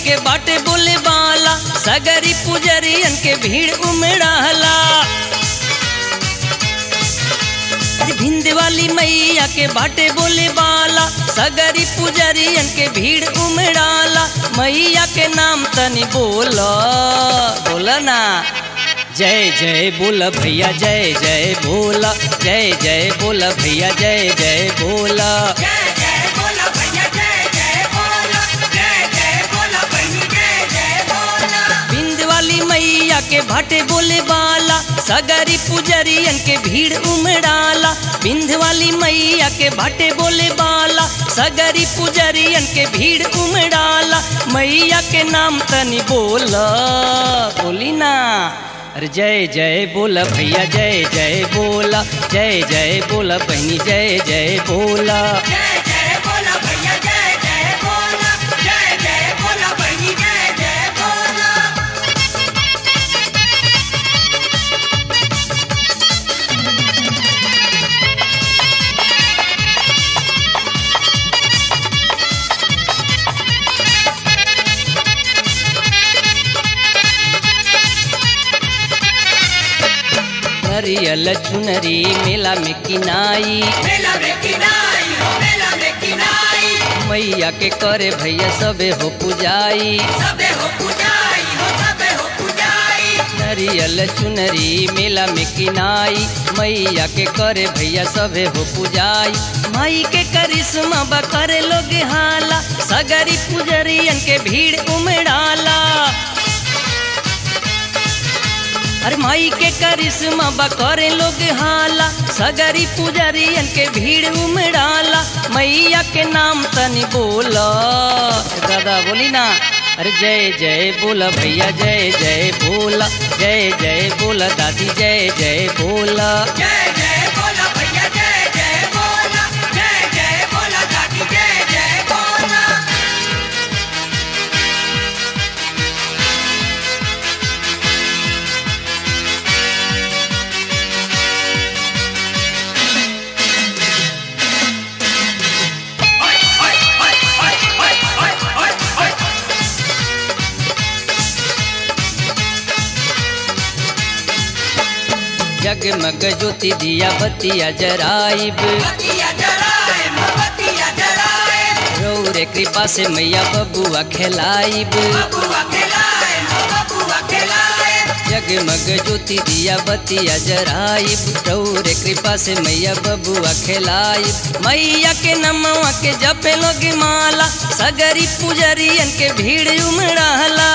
के बाटे बोले बाला सगरी पुजरियन के भीड़ उमड़ाला भिंद वाली मैया के बाटे बोले बाला सगरी पुजरियन के भीड़ उमड़ाला मैया के नाम तनी बोला बोला ना जय जय बोला भैया जय जय बोला जय जय बोला भैया जय जय बोला जय जय बोला भैया जय जय बोला जय जय बोला बहनी जय जय बोला बिंद वाली मैया के भाटे बोले बाला सगरी पुजरियन के भीड़ उमड़ाला बिंद वाली मैया के भाटे बोले बाला सगरी पुजरियन के भीड़ उमड़ाला मैया के नाम तनी बोला बोली ना अरे जय जय बोला भैया जय जय बोला जय जय बोला बहनी जय जय बोला जय जय बोला भैया जय जय बोला जय जय बोला बहनी जय जय बोला नरियल चुनरी मेला में किनाई मेला में किनाई हो मेला में किनाई मैया के करे भैया सबे हो पुजाई सबे हो पुजाई हो सबे हो पुजाई नरियल चुनरी मेला में किनाई मैया के करे भैया सबे हो पुजाई माई के करिश्मा बा करे लोग हाला सगरी पुजरियन के भीड़ उमड़ाला अरे माई के करिश्मा बा करे लोग हाला सगरी पुजरियन के भीड़ उमड़ाला मैया के नाम तनी बोला दादा बोली ना अरे जय जय बोला भैया जय जय बोला जय जय बोला दादी जय जय बोला जय जय बोला भैया जय जय बोला जय जय बोला दादी जय जय बोला जगमग ज्योति दिया बतिया जराइब बतिया जलाए मोमबत्तियाँ जलाए रौरे कृपा से मैया बबुआ खेलाइब बबुआ खिलाए बबुआ खिलाए जगमग ज्योति दिया बतिया जराइब रौरे कृपा से मैया बबुआ खेलाइब मैया के नमवा के जपे लोग माला सगरी पुजरियन के भीड़ उमड़ाला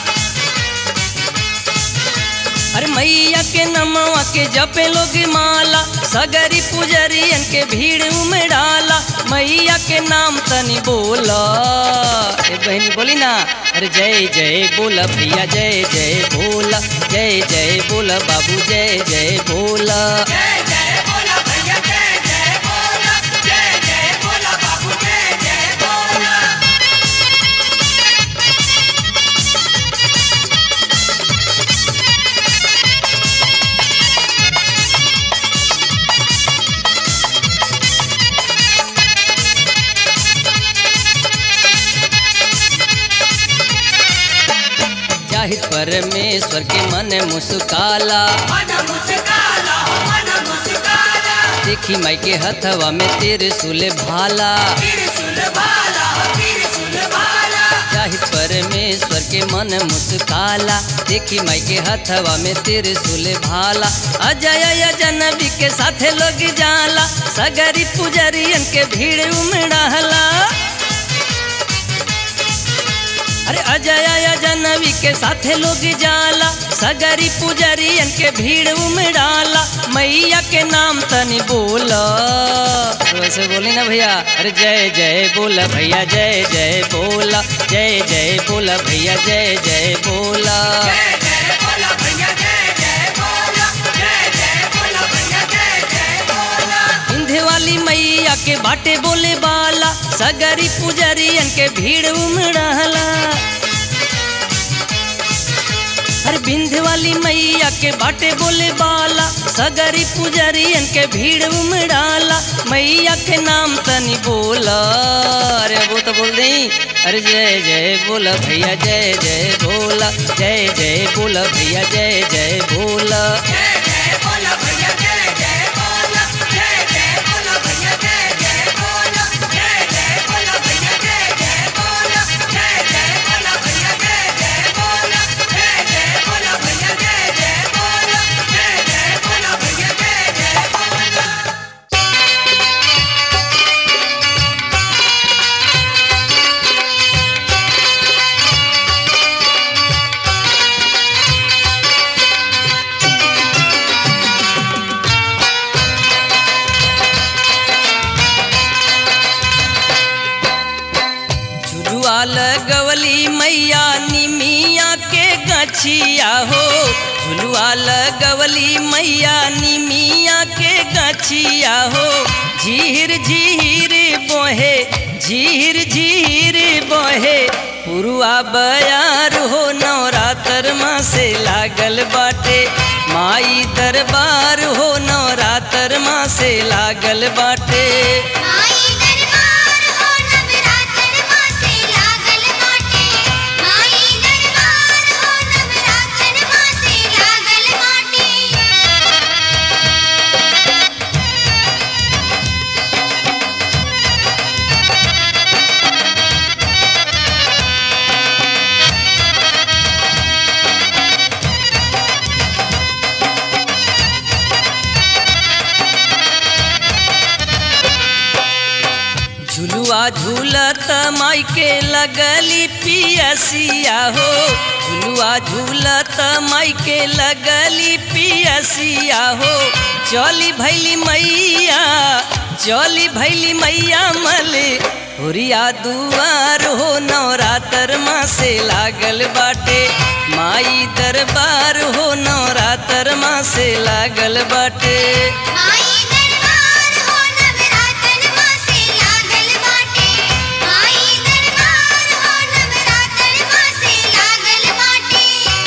अरे मैया के नमवा के जपे लोग माला सगरी पुजरियन के भीड़ उमड़ाला मैया के नाम तनी बोला ए बहनी बोली ना अरे जय जय बोला भैया जय जय बोला जय जय बोला बाबू जय जय बोला जय जय बोला भैया जय जय बोला जय जय बोला बाबू जय जय बोला जाहिद परमेश्वर के मन मुस्काला मन मुस्काला हो मन मुस्काला देखी माई के हथवा में तेरे सुले भाला त्रिशूल भाला हो त्रिशूल भाला जाहिद परमेश्वर के मन मुस्काला देखी माई के हथवा में तेरे सुले भाला अजय जनबी के साथे लोग जाला सगरी पुजरियन के भीड़ उमड़ाला अरे अजय जनवी के साथे लोग जाला सगरी पुजरियन के भीड़ उमड़ाला मैया के नाम तनी बोला वैसे बोली ना भैया अरे जय जय बोला भैया जय जय बोला जय जय बोला भैया जय जय बोला जय जय बोला भैया जय जय बोला जय जय बोला भैया जय जय बोला इंधे वाली मैया के बाटे बोले बाला सगरी पुजरियन के भीड़ उमड़ाला हर बिंध वाली मैया के बाटे बोले बाला सगरी पुजरियन के भीड़ उमड़ाला मैया के नाम तनी बोला अरे वो तो बोल दे अरे जय जय बोला भैया जय जय बोला जय जय बोला भैया जय जय बोला जय जय बोला भैया जय जय बोला जय जय बोला भैया जय जय बोला जय जय बोला भैया जय जय बोला जय जय बोला भैया जय जय बोला जय जय बोला भैया जय जय बोला जय जय बोला भैया जय जय बोला झुलुआ लगवली मैया निमिया के गछिया हो झुलुआ लगवली मैया निमिया के गछिया हो झीर झीर बोहे झीर झीर बोहे पुरुआ बयार हो नवरात्र माँ से लागल बाटे माई दरबार हो नवरात्र माँ से लागल बाटे माई दरबार हो नवरात्र मासे लागल बाटे माई दरबार हो नवरात्र मासे लागल बाटे झुलुआ झूलत माई के लगली पियसिया हो झुलुआ झूलत माई के लगली पियसिया हो चली भैली मैया चली भैली मैया मल हुरिया दुआर हो नवरात्र माँ से लागल बाटे माई दरबार हो नवरात्र माँ से लागल बाटे माई दरबार हो नवरात्र मासे लागल बाटे माई दरबार हो नवरात्र मासे लागल बाटे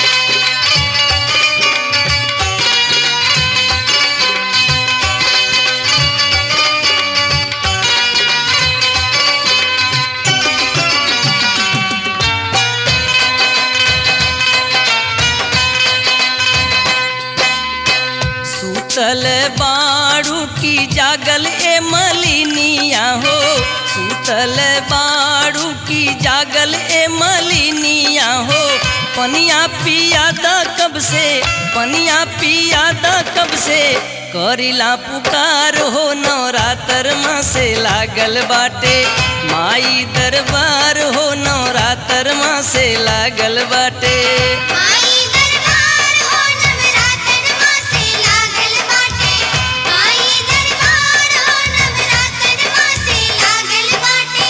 सूतल बाड़ू की जागल ए मलिनिया हो सूतल बाड़ू की जागल ए मलिनिया हो पनिया पिया द कब से पनिया पिया द कब से करिला पुकार हो नवरात्र माँ से लागल बाटे माई दरबार हो नवरात्र माँ से लागल बाटे माई दरबार हो नवरात्र मासे लागल बाटे माई दरबार हो नवरात्र मासे लागल बाटे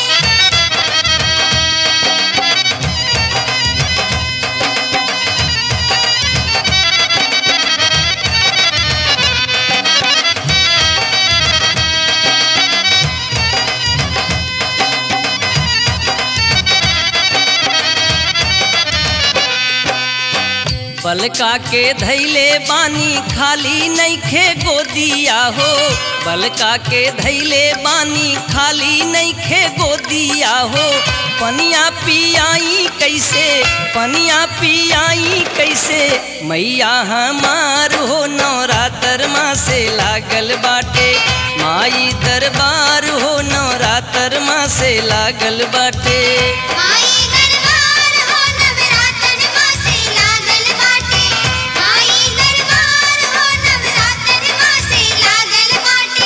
बलका के धैले बानी खाली नैखे गोदिया हो बलका के धैले बानी खाली नैखे गोदिया हो पनिया पियाई कैसे पनिया पियाई कैसे मैया हमार हो नवरात्र माँ से लागल बाटे माई दरबार हो नवरात्र माँ से लागल बाटे माई दरबार हो नवरात्र मासे लागल बाटे माई दरबार हो नवरात्र मासे लागल बाटे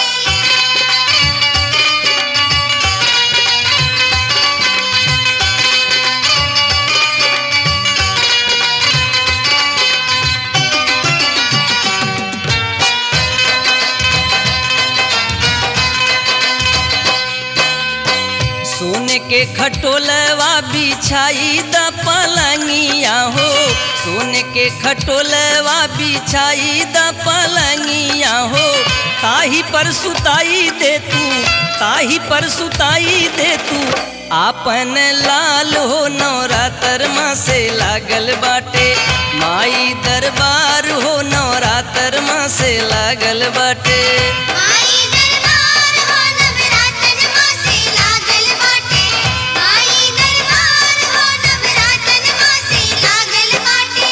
सोने के खटोलवा बिछाई द पलंगिया हो सोने के खटोलवा बिछाई द पलंगिया हो ताही पर सुताई दे तू ताही पर सुताई दे तू आपन लाल हो नवरात्र माँ से लागल बाटे माई दरबार हो नवरात्र माँ से लागल बाटे माई दरबार हो नवरातन मासे लागल बाटे माई दरबार हो नवरातन मासे लागल बाटे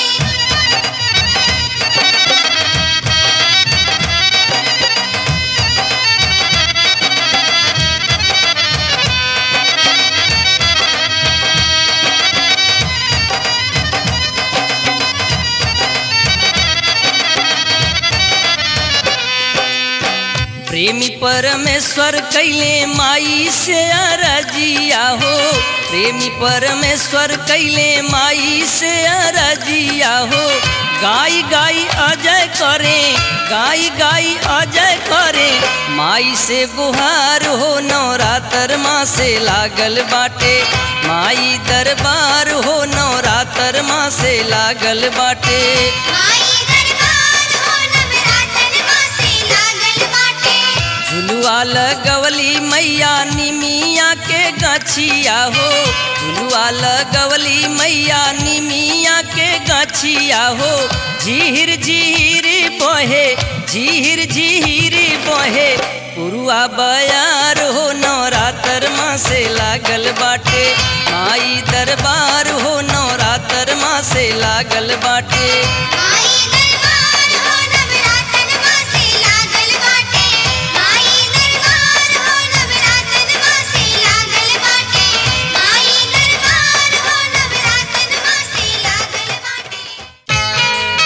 प्रेमी परमेश्वर कैले माई से अरजिया हो प्रेमी परमेश्वर कैले माई से अरजिया हो गाई गाई अजय करे गाई गाई अजय करे माई से गुहार हो नवरात्र माँ से लागल बाटे माई दरबार हो नवरात्र माँ से लागल बाटे माई दरबार हो नवरातन मासे लागल बाटे झुलुआ लगवली मैया निमिया के गछिया हो झुलुआ लगवली मैया निमिया के गछिया हो झीर झीर बहे झीर झीर बहे पुरुआ बयार हो नवरात्र माँ से लागल बाटे माई दरबार हो नवरात्र माँ से लागल बाटे माई दरबार हो नवरातन मासे लागल बाटे माई दरबार हो नवरातन मासे लागल बाटे माई दरबार हो नवरातन मासे लागल बाटे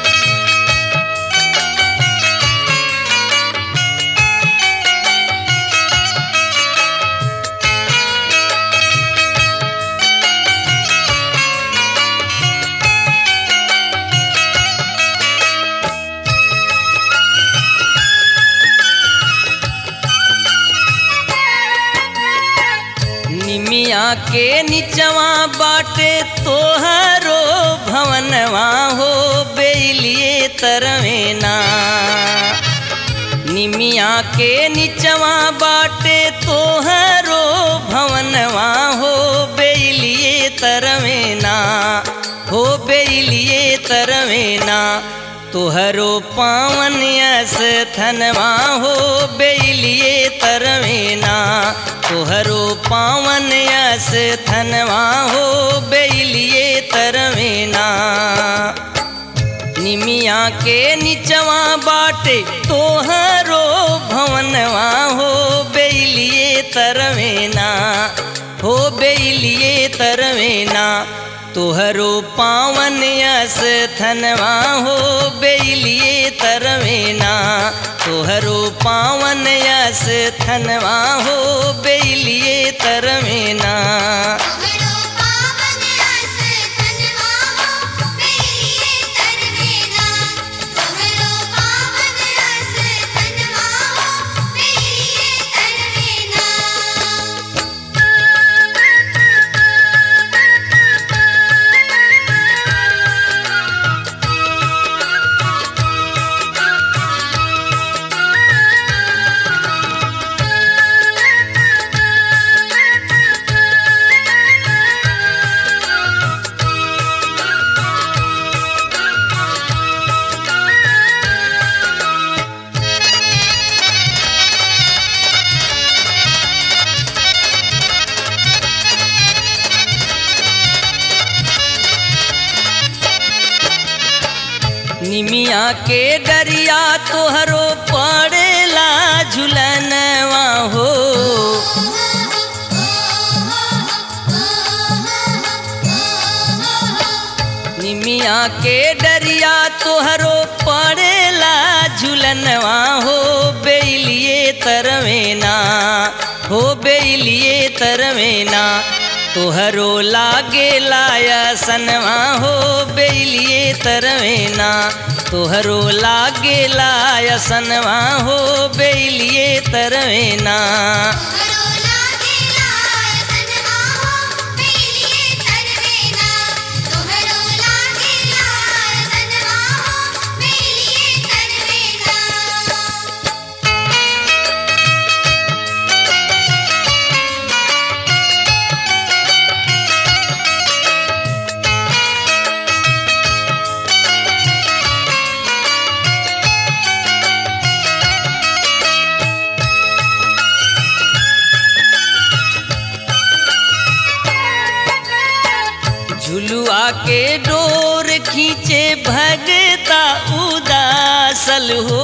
निमिया के निचवा बाटे तोहरो भवनवा हो बेलिए तरवेना निमिया के निचवा बाटे तोहरो भवनवा हो बेलिए तरवेना हो बेलिए तरवेना तोहरो पावन थनवा हो बेलिए तरवेना तोहरो पावन थनवा हो बेलिए तरवेना निमिया के निचवा बाटे तोहरो भवनवा हो बेलिए तरवेना हो बेलिए तरवेना तोहरो पावन थनवा हो बेलिए तरवेना तोहरो पावन थनवा हो बेलिए तरवेना तोहरो पावन रस तनवा हो बेलिए तरवेना तोहरो पावन रस तनवा हो बेलिए तरवेना निमिया के डरिया तोहरो पड़ेला झुलनवा हो निमिया के डरिया तोहरो पड़ेला झुलनवा हो बेलिए तरवेना हो बेलिए तरवेना तोहरो लागे लाया सनवा हो बेलिए तरवेना तोहरो लागे लाया सनवा हो बेलिए तरवेना तोहरो लागेला सनवा हो बेलिए तरवेना तोहरो लागेला सनवा हो बेलिए तरवेना उदासल हो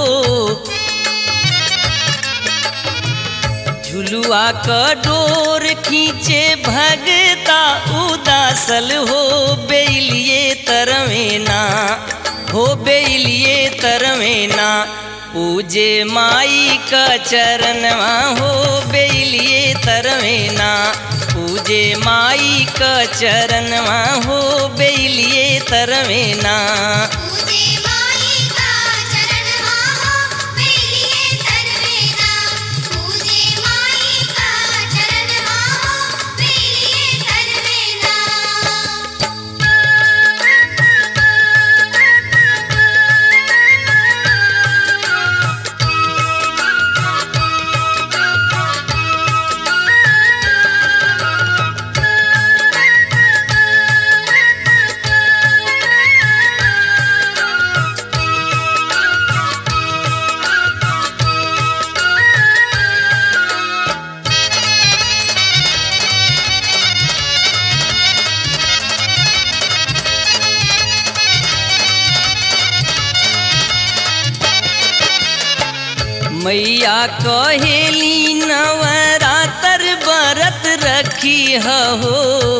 झुलुआ क डोर खींचे भगता उदासल हो बेलिए तरवेना हो बेलिए तरवेना पूजे माई का चरणवा हो बेलिए तरवेना पूजे माई का चरणवा हो बेलिए तरवेना पूजे माई का चरणवा हो बेलिए तरवेना पूजे माई का चरणवा हो बेलिए तरवेना मैया कहेली नवरातर व्रत रखी हो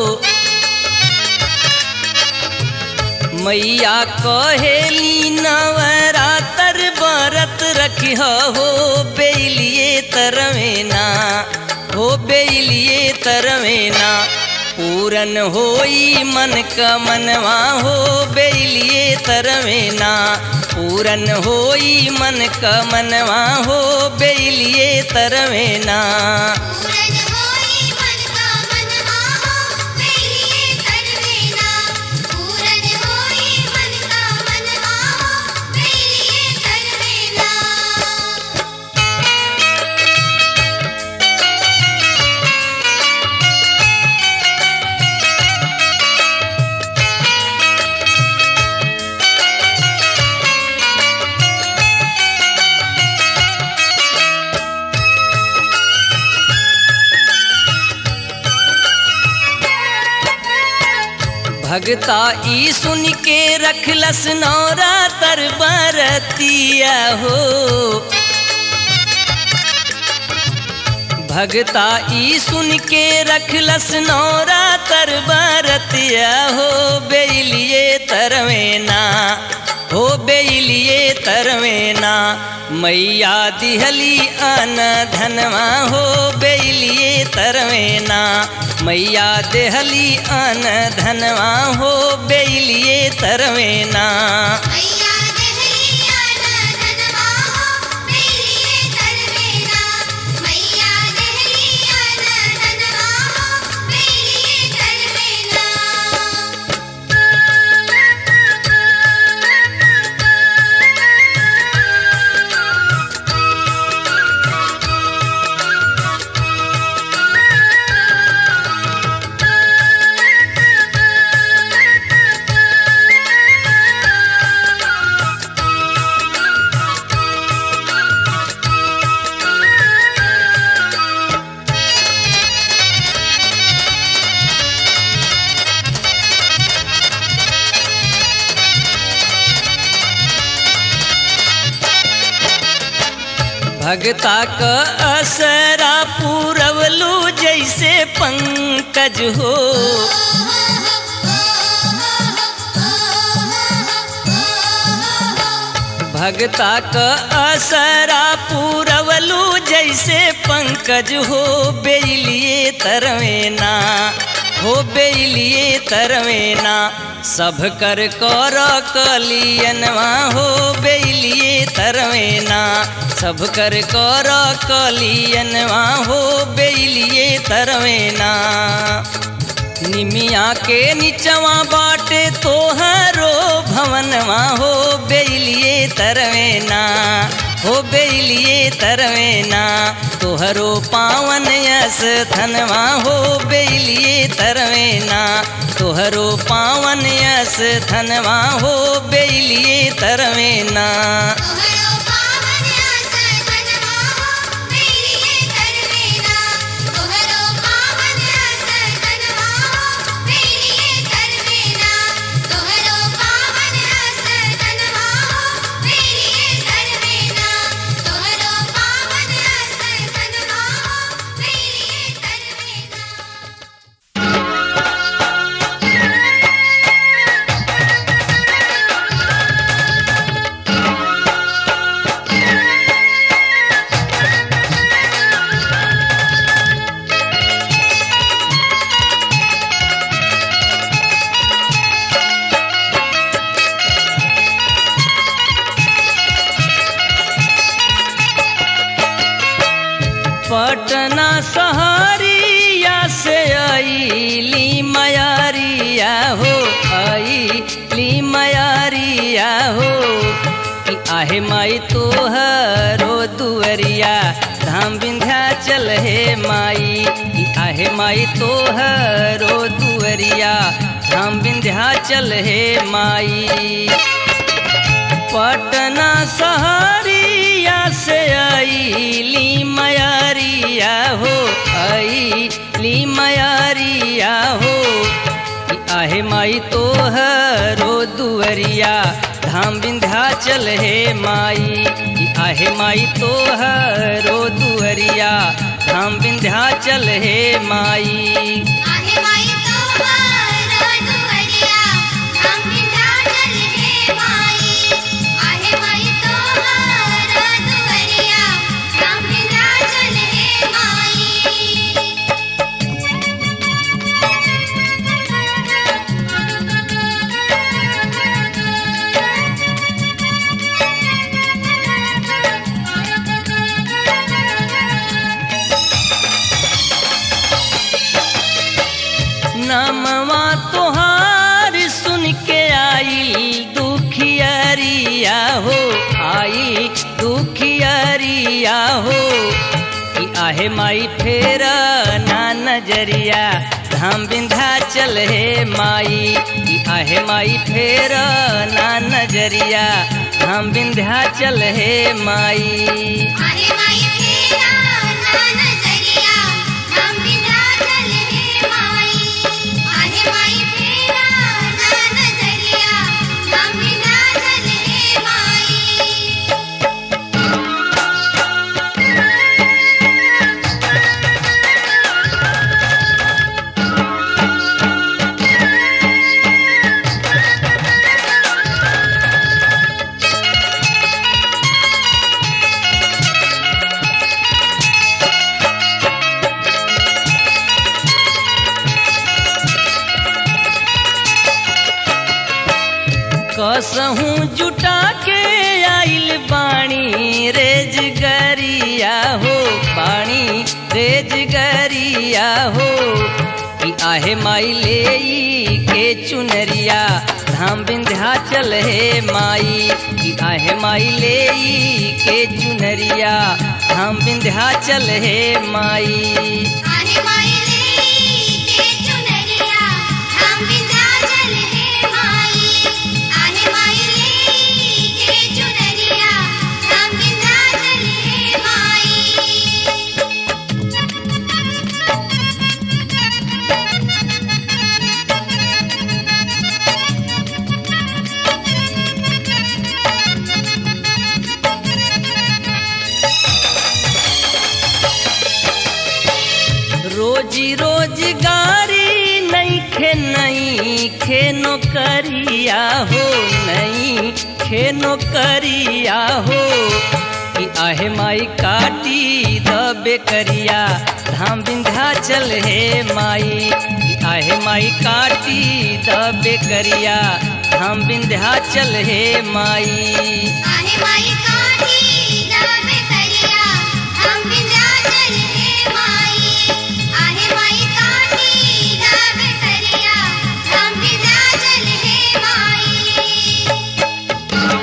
मैया कहेली नवरातर व्रत रखी हो बेलिए तरवेना हो बेलिए तरवेना पूरन होई मन का मनवा हो बेलिए तरवेना पूरन होई मन का मनवा हो बेलिए तरवेना पूरन होई मन का मनवा हो बेलिए तरवेना पूरन होई मन का मनवा हो बेलिए तरवेना भगता ई सुन के रखलस नौरा तर बरतिया हो भगता ई सुन के रखलस नौरा तर बरतिया हो बेलिए तरवेना हो बेलिए तरवेना मैया दिहली अन धनवा हो बेलिए तरवेना मैया देहली अन धनवा हो बेलिए तरवेना मैया देहलिया धनवा हो बेलिए तरवेना मैया देहलिया धनवा हो बेलिए तरवेना भगता क असरा पूरवलू जैसे पंकज हो भगता क असरा पूरवलू जैसे पंकज हो बेलिए तरवेना हो बेलिए तरवेना सब कर कर कलियनवा हो बेलिए तरवेना सब कर कर कलियनवा हो बेलिए तरवेना निमिया के निचवा बाटे तोहरो भवनवा हो बेलिए तरवेना हो बेलिए तरवेना तोहरो पावन यस धनवा हो बेलिए तरवेना तोहरो पावन यस धनवा हो बेलिए तरवेना तोहरो पावन आस धनवा हो बेलिए तरवेना तोहरो पावन आस धनवा हो बेलिए तरवेना तोहरो पावन आस धनवा हो बेलिए पटना सहरिया से अली मयारिया हो अली मयारिया हो कि आहे माई तोहरो दुअरिया धाम विंध्याचल हे माई कि आहे माई तोहरो दुअरिया धाम विंध्याचल हे माई पटना सहरिया से अली मयारिया हो अली मयारिया हो कि आहे माई तोहरो दुअरिया धाम विंध्याचल हे माई कि आहे माई तोहरो दुअरिया धाम विंध्याचल हे माई आहे माई तोहरा दुअरिया हम विंध्याचल हे माई आहे माई तोहरा दुअरिया हम विंध्याचल हे माई नमवा तोहार सुन के आई दुखियरिया हो आई दुखियरिया हो कि आहे माई फेरा ना नजरिया धाम विंध्याचल हे माई कि आहे माई फेरा ना नजरिया धाम विंध्याचल हे माई आहे माई फेरा ना नजरिया हम विंध्याचल हे माई आहे माई फेरा ना नजरिया हम विंध्याचल हे माई कसहूँ जुटा के आइल बाणी रेज गरिया हो बाणी रेज गरिया हो कि आहे माई ले के चुनरिया धाम विंध्याचल हे माई कि आहे माई ले के चुनरिया धाम विंध्याचल हे माई आहे माई के चुनरिया हम विंध्याचल हे माई आहे माई के चुनरिया हम विंध्याचल हे माई रोजी रोजगारी नहीं खे नहीं खे नौकरिया हो नहीं खे नौकरिया हो कि आहे माई काटी दबे करिया धाम विंध्याचल हे माई कि आहे माई काटी दबे करिया धाम विंध्याचल हे माई आहे माई काठी दाबे करिया हम विंध्याचल हे माई आहे माई काठी दाबे करिया हम विंध्याचल हे माई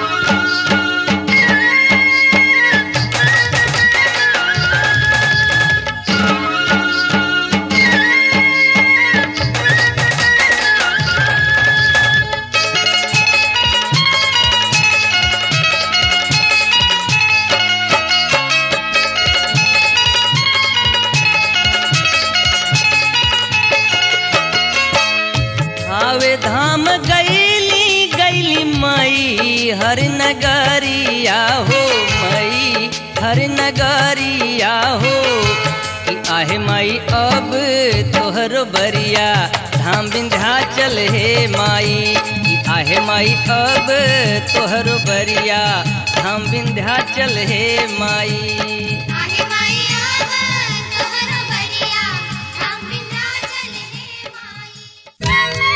आवे धाम गैली गैली मई हर नगरिया हो मई हर नगरिया हो कि आहे माई अब तोहरो बरिया धाम विंध्याचल हे माई कि आहे माई अब तोहरो बरिया धाम विंध्याचल हे माई आहे माई अब तोहरो बरिया हम विंध्याचल हे माई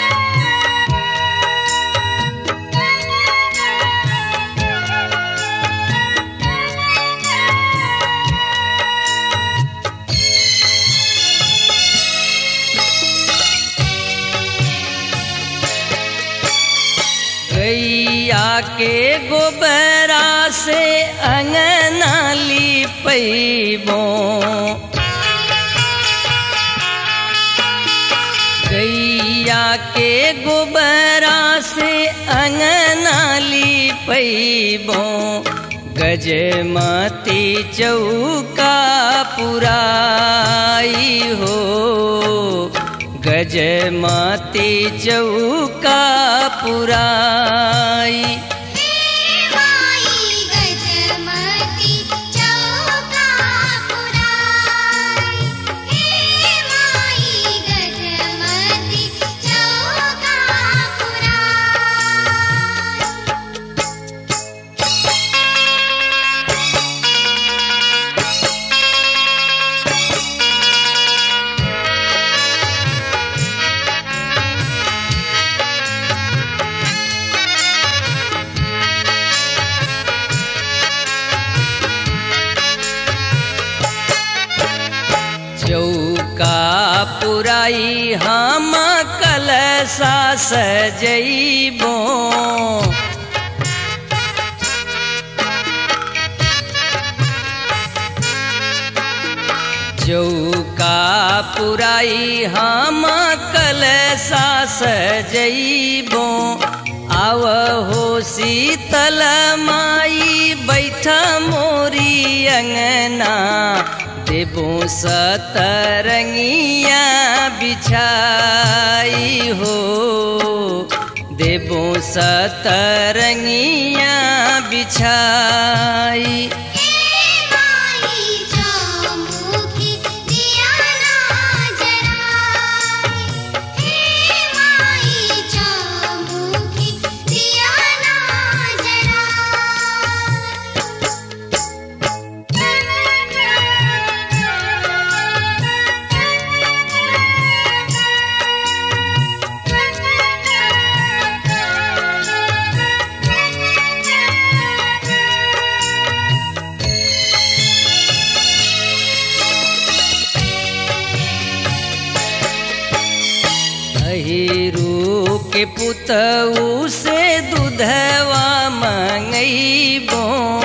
Thank you. के गोबरा से अंगना लिपैबो गैया के गोबरा से अंगना लिपैबो गजमती चौका पुराई हो गजमती चौका पुराई माई गजमती चौका पुराई हे माई गजमती चौका पुराई चौका पुराई हम कलसा सजैबो चौका पुराई हम कलसा सजैबो आव हो शीतल माई बैठ मोरी अंगना देबो सतरंगिया बिछाई हो देबो सतरंगिया बिछाई माई चौमुखी दिया ना जराई हे माई चौमुखी दिया ना अहिरू के पुतऊ से दूधवा मंगैबो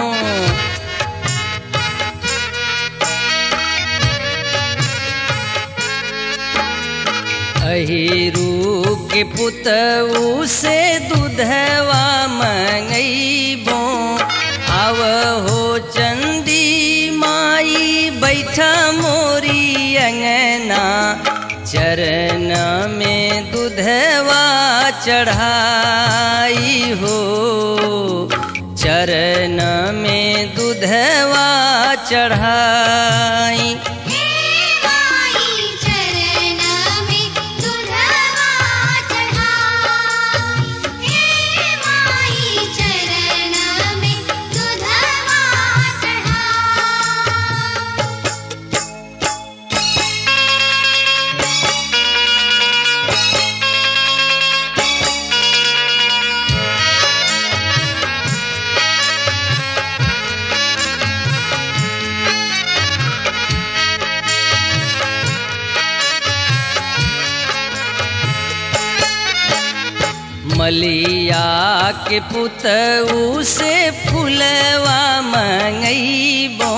अहिरू के पुतऊ से दूधवा मंगैबो आव हो चंदी माई बैठा मोरी अंगना चरण में दूधवा चढ़ाई हो चरण में दूधवा चढ़ाई माई चरण में दुधवा चढ़ाई हे माई चरण में दुधवा चढ़ाई मलिया के पुतऊ से फुलवा मंगैबो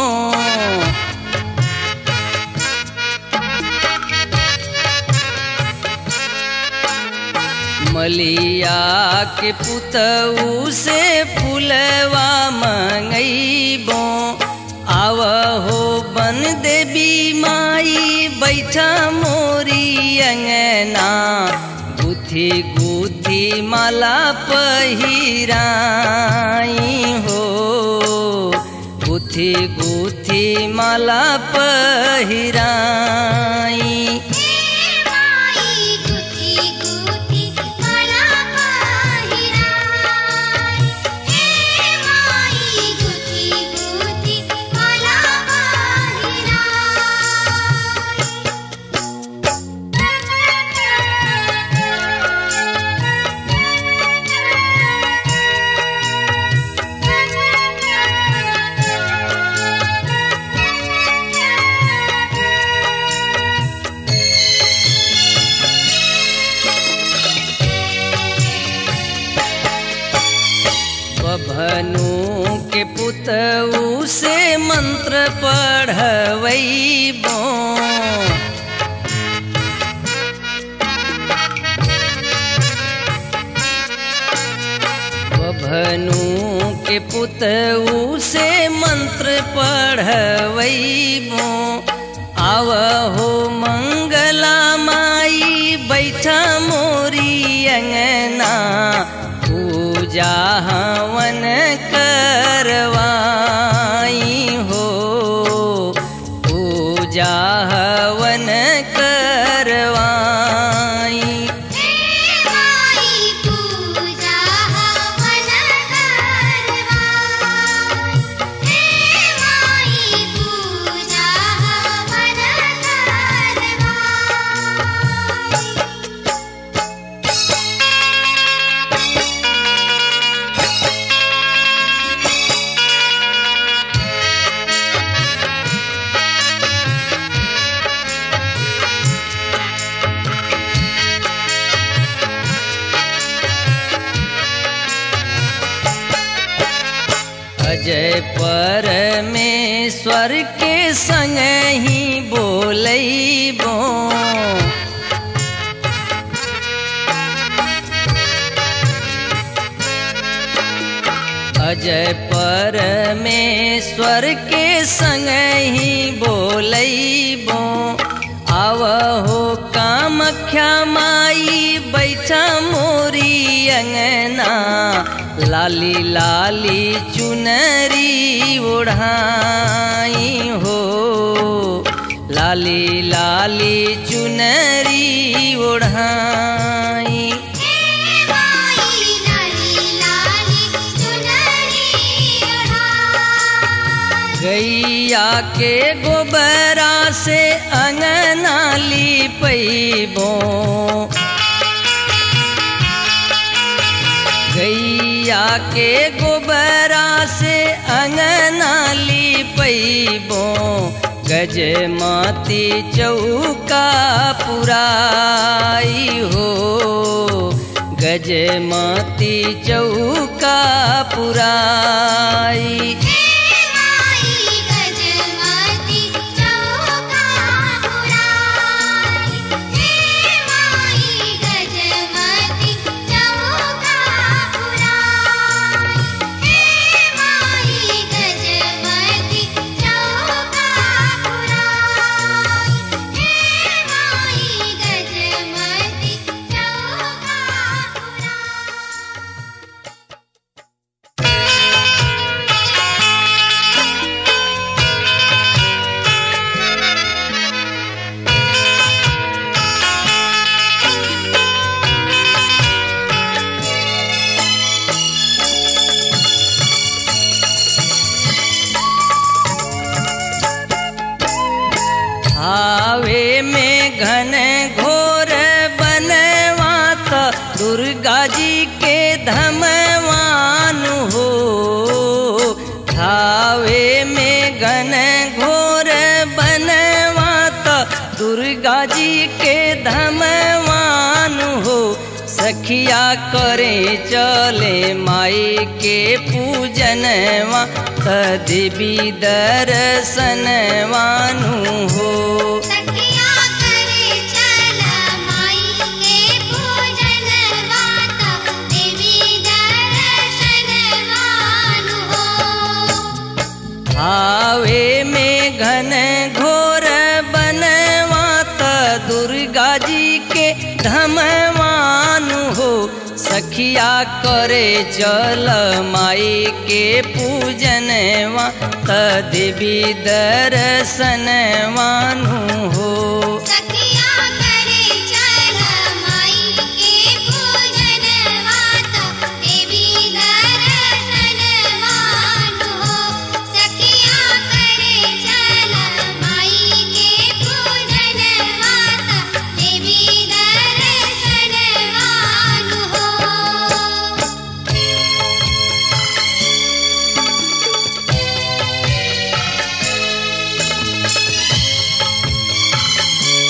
मलिया के पुतऊ से फुलवा मंगैबो आव हो बन देवी माई बैठा मोरी अंगना गुथी गुथी माला पहिराई हो गुथी गुथी माला पहिराई माई गुथी गुथी माला पहिराई हे माई गुथी गुथी माला पहिराई बभनु के पुतऊ से मंत्र पढ़वैबो बभनु के पुतऊ से मंत्र पढ़वैबो आव हो मंगला माई बैठा मोरी अंगना पूजा हवन करवाई हो पूजा हवन करवाई हे माई पूजा हवन करवाई हे माई पूजा हवन करवाई अजय परमेश्वर के संग ही बोलैबो अजय परमेश्वर के संग ही बोलैबो आव हो कामख्या माई बैठा मोरी अंगना लाली लाली चुनरी ओढ़ाई हो लाली लाली चुनरी ओढ़ाई हे माई लाली लाली चुनरी ओढ़ाई गैया के गोबरा से अंगना लिपैबो गैया के गोबरा से अंगना लिपैबो गजमती चौका पुराई हो गजमती चौका पुराई हे माई गजमती चौका पुराई हे माई गजमती चौका पुराई हे माई गजमती चौका पुराई हे माई गजमती चौका पुराई हावे में घन घोर बनवात दुर्गा जी के धमवान हो हावे में घन घोर बनवात दुर्गा जी के धमवान हो सखिया करे चले माई के पूजनवा तदिबी दर्शनवानु हो सखिया करे चल माई के पूजन वाता देवी दर्शन मानु हो हावे में घन घोर बनवात दुर्गा जी के धमवान हो सखिया करे चल माई के पूजनवा तदिवी दर्शनवानु हो सखिया करे चल माई के पूजन वाता देवी दर्शन मानु हो सखिया करे चल माई के पूजन वाता देवी दर्शन मानु हो हाँ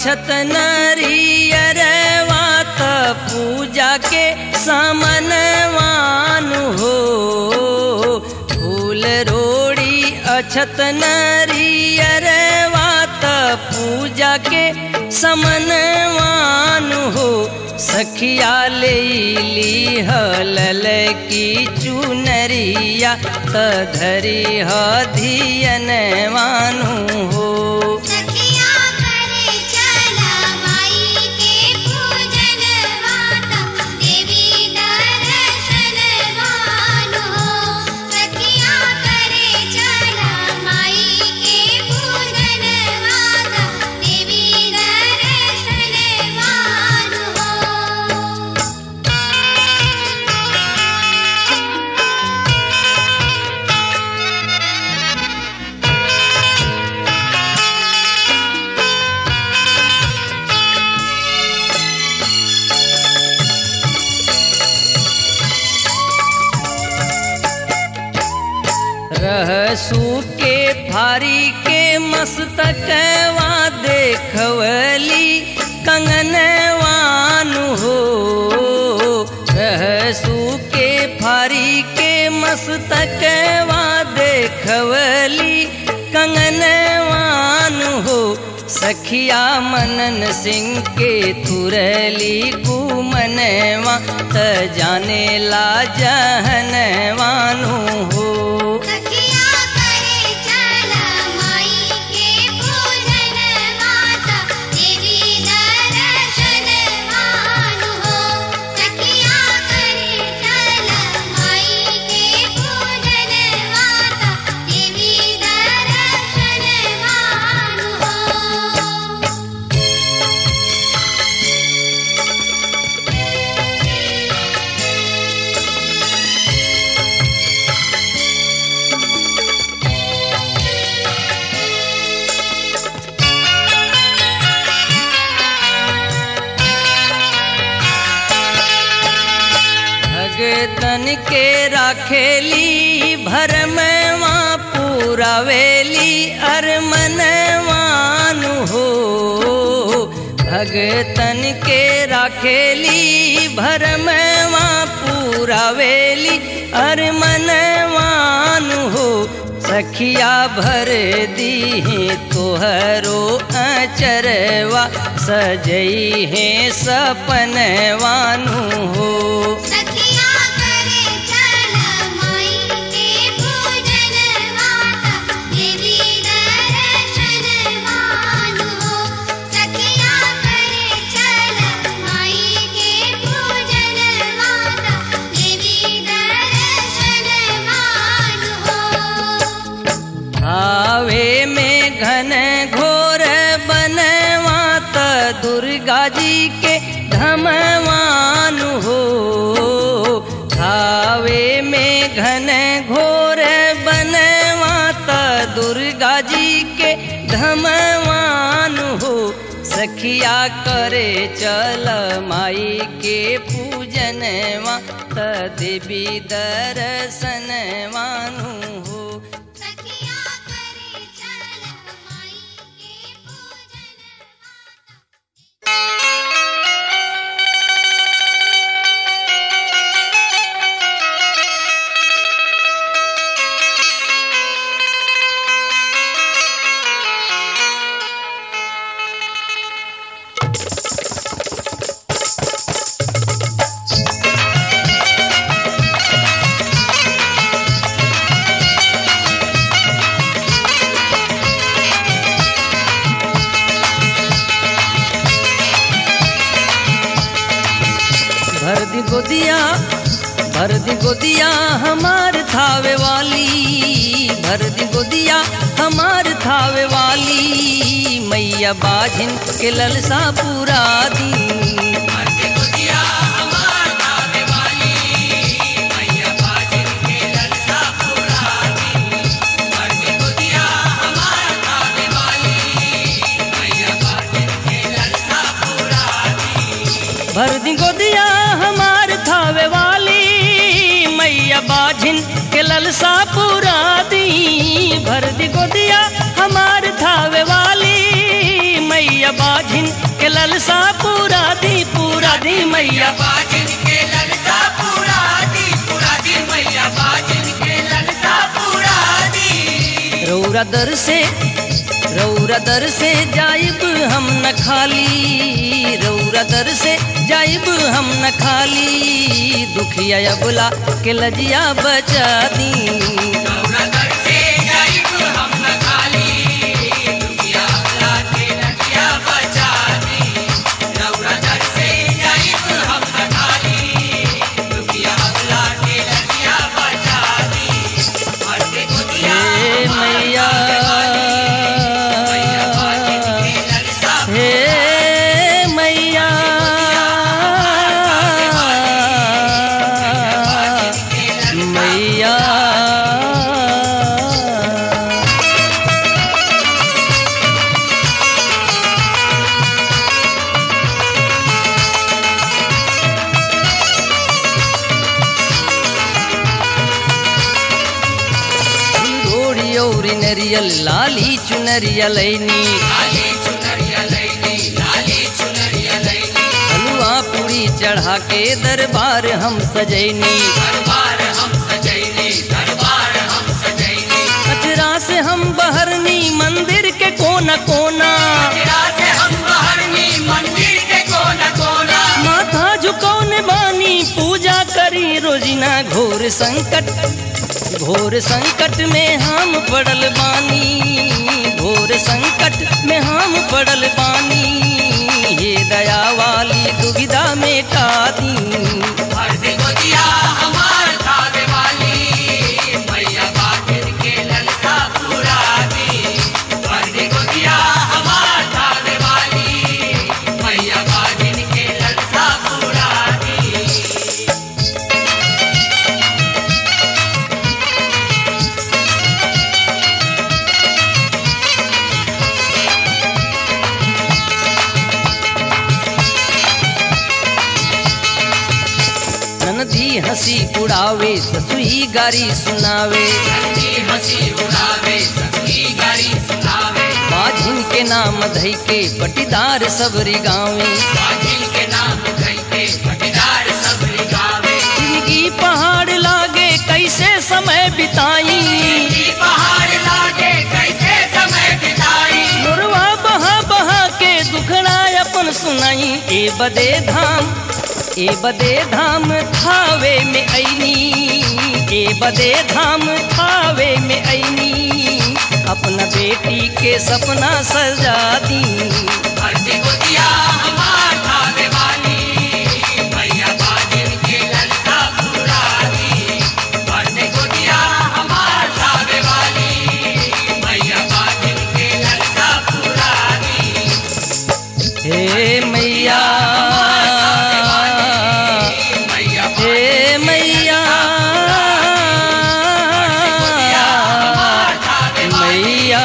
अछत नरियरवा त पूजा के सामनवान हो फूल रोड़ी अछत नरियरवा त पूजा के समनवान हो सखिया ले ली हलल की चुनरिया त धरी ह धियनवानु हो सखिया करे चला माई के पूजन माता देवी दर्शन मानो सखिया करे चला माई के पूजन माता देवी दर्शन मानो रहसू के फारी के मस्तकवा देखवली कंगनवान हो रहसू के फारी के मस्तकवा देखवली कंगनवान हो सखिया मनन सिंह के तुरली कुमनवा त जाने ला जहनवानु हो सखिया करे चला माई के पूजन माता देवी दर्शन मानो सखिया करे चला माई के पूजन माता देवी दर्शन मानो भगतन के राखेली भरमवा पूरावेली अरमनवान हो भगतन के राखेली भरमवा पूरावेली अरमनवान हो सखिया भर दी तोहरो अचरवा सजई है सपनवानु हो सखिया करे चला माई के पूजन माता देवी दर्शन मानो सखिया करे चला माई के पूजन माता देवी दर्शन मानो आवे में घन घोर बनवात दुर्गा जी के धमवान हो आवे में घन घोर बनवात दुर्गा जी के धमवान हो सखिया करे चल माई के पूजनवा त देवी दर्शनवानु हो सखिया करे चला माई के पूजन माता भर दी गोदिया भर दी गोदिया हमार थावे वाली भर दी गोदिया हमार थावे वाली मैया बाझिन के ललसा पूरा दी भर दी गोदिया हमार थावे वाली मैया बाझिन के ललसा पूरा दी भर दी गोदिया हमार थावे वाली मैया बाझिन मैया बाजिन के ललसा पूरा दी पूरा दी मैया बाजिन के ललसा पूरा दी रौरा दर से रौरा दर से जाइब हम न खाली रौरा दर से जाइब हम न खाली दुखिया अबला के लजिया बचा दी रौरा दर से जाइब हम न खाली दुखिया अबला के लजिया बचा दी रौरा दर से जाइब हम न खाली दुखिया अबला के लजिया बचा दी मरते गोदिया हे मैया मैया बाजिन के ललसा हे मैया मैया रोड़ी औरी नरियल लाली चुनरिया लैनी लाली चुनरिया लैली लाली चुनरिया लैली हलवा पूरी चढ़ा के दरबार हम सजैनी दरबार हम सजैली दरबार हम सजैली अचरा से हम बहरनी मंदिर के कोना कोना तेरा से हम बहरनी मंदिर के कोना कोना माथा झुकौने बानी पूजा करी रोजिना घोर संकट घोर संकट में हम पड़ल बानी घोर संकट में हम पड़ल बानी हे दया वाली दुविधा मेटा दी हर से गोदिया हमार खावे वाली मैया बाजिन के ललसा पूरा दी हर से गोदिया हमार खावे वाली मैया बाजिन के ललसा पूरा दी ननदी हंसी उड़ावे ससुई गारी सुनावे हंसी हंसी उड़ावे सखी गाड़ी सुनावे बाझिन के नाम धई के पटीदार सबरी गावे बाजिल के नाम धई के पटीदार सब गावे जिंदगी पहाड़ लागे कैसे समय बिताई ई पहाड़ लागे कैसे समय बिताई मुरवा बहा बहा के दुखड़ा अपन सुनाई ए बदे धाम ए बदे धाम थावे में ऐनी ए बदे धाम थावे में ऐनी अपना बेटी के सपना सजा दी हरती गोदिया हमार खावे वाली मैया बाजिल के ललसा पूरा दी हरती गोदिया हमार खावे वाली मैया बाजिल के ललसा पूरा दी हे मैया मैया हे मैया मैया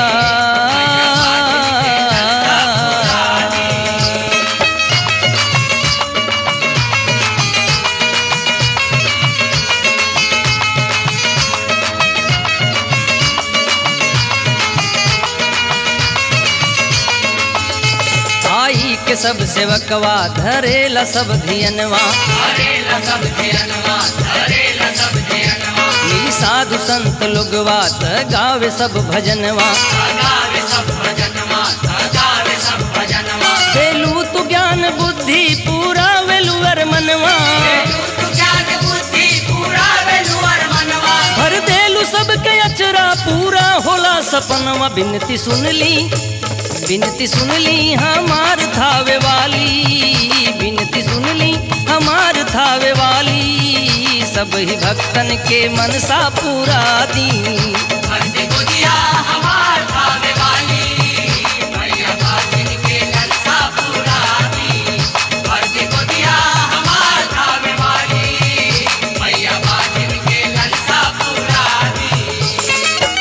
आई के सब सेवकवा धरेला सब धियनवा धरेला सब धियनवा धरेला सब धियनवा मिली साधु संत लोगवा त गावे सब भजनवा गावे सब भजनवा गावे सब भजनवा वेलू तू ज्ञान बुद्धि पूरा वेलुअर मनवा तू ज्ञान बुद्धि पूरा वेलुअर मनवा भर देलू सबके अचरा पूरा होला सपनवा बिनती सुनली बिनती सुनली हमार थावे वाली बिनती सुनली हमार थावे वाली सब ही भक्तन के मनसा पूरा दी हरते गोदिया हमार खावे वाली मैया बाजिन के ललसा पूरा दी हरते गोदिया हमार खावे वाली मैया बाजिन के ललसा पूरा दी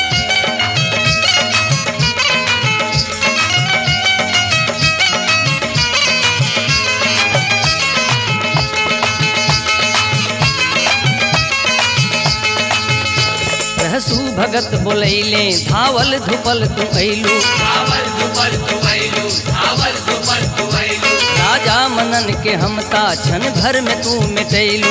रहसू भगत बोलैले धावल धुपल तू ऐलू धावल दुपल तुवैलू धावल दुपल तुवैलू राजा दुश्मनन के हमता क्षण भर में तू मिटैलू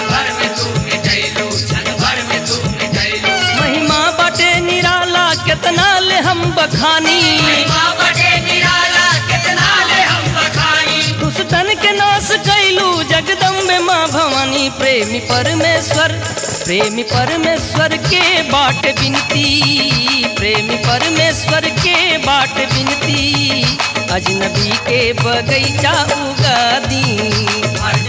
महिमा बाटे निराला कितना ले हम बखानी दुष्टन के नाश कैलू जगदम्बे माँ भवानी प्रेमी परमेश्वर प्रेमी परमेश्वर के बाट बिनती प्रेमी परमेश्वर के बाट बिनती अजनबी के बगैचा उगा दी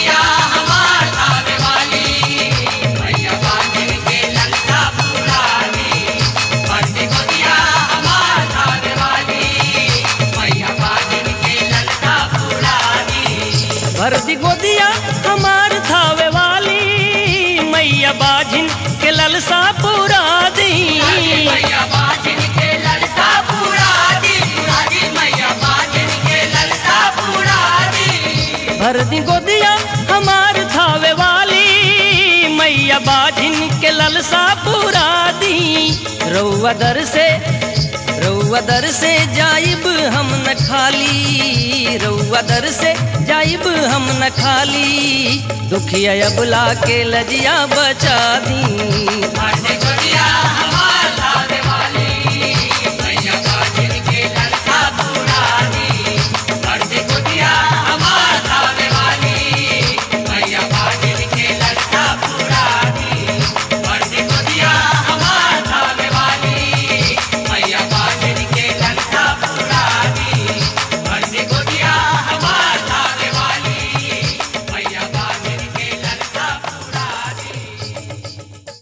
भर दी गोदिया हमार थावे वाली मैया बाजिन के ललसा पूरा दी भर दी गोदिया हमार थावे वाली मैया बाजिन के ललसा पूरा दी रउआ दर से रउआ दर से जाइब हम न खाली रउआ दर से जाइब हम न खाली दुखिया अबला के लजिया बचा दी